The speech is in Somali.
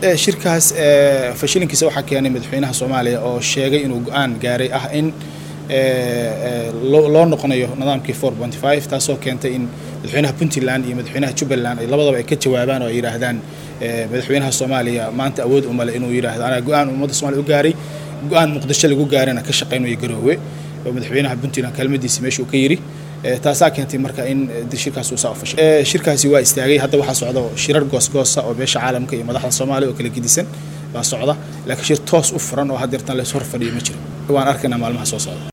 shirkaas fashilinkiisa waxaa keenay madaxweynaha soomaaliya oo sheegay inuu go-aan gaaray ah in loo noqonayo nidaamkii four point five taasoo keentay in madaxweynaha puntland iyo madaxweynaha jubbaland ay labadaba ay ka jawaabaan oo ay yidhaahdaan madaxweynaha soomaaliya maanta awood umale inuu yidhaahdo anaa go-aan ummadda somalia u gaaray go-aan muqdisho lagu gaarana ka shaqaynayo garoowe oo madaxweynaha puntland kelmadiisi meeshuu ka yidhi taasaa keentay marka in shirkaas uu saa u fashay shirkaasi waa istaagay hadda waxaa socda shirar goosgoosa oo beesha caalamka iyo madaxda soomaaliya oo kala gedisan baa socda laakiin shir toos u furan oo haddeertan lays hor fadhiyo ma jiro waan arkaynaa maalmaha soo socda